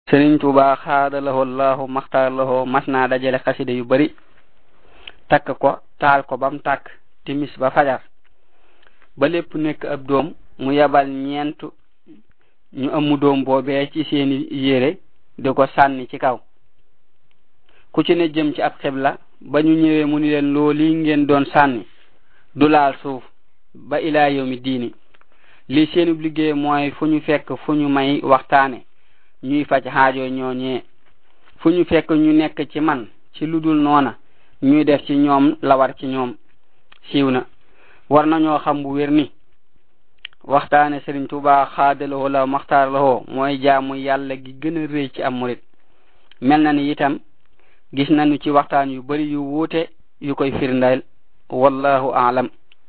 sëriñ tuuba xaadalahoo allahu maxtaaralahoo mas naa dajale xasida yu bari takk ko taal ko bam tàkk timis ba fajar ba lépp nekk ab doom mu yabal ñeent ñu amu doom boobee ci seeni yére di ko sànni ci kaw ku ci ne jëm ci ab xibla ba ñu ñëwee mu ni leen looli ngeen doon sànni du laal suuf ba ilaa yawmi diini li seenub liggéey mooy fu ñu fekk fu ñu may waxtaane ñuy faj xaajo ñooñee fu ñu fekk ñu nekk ci man ci lu dul noona ñuy def ci ñoom la war ci ñoom siiw na war nañoo xam bu wér ni waxtaane Sëriñ Tuubaa xaadalawoo la maxtaar lawoo mooy jaamu yàlla gi gën a rëy ci am murit mel na ni itam gis nañu ci waxtaan yu bari yu wuute yu koy firndeel wallahu aalam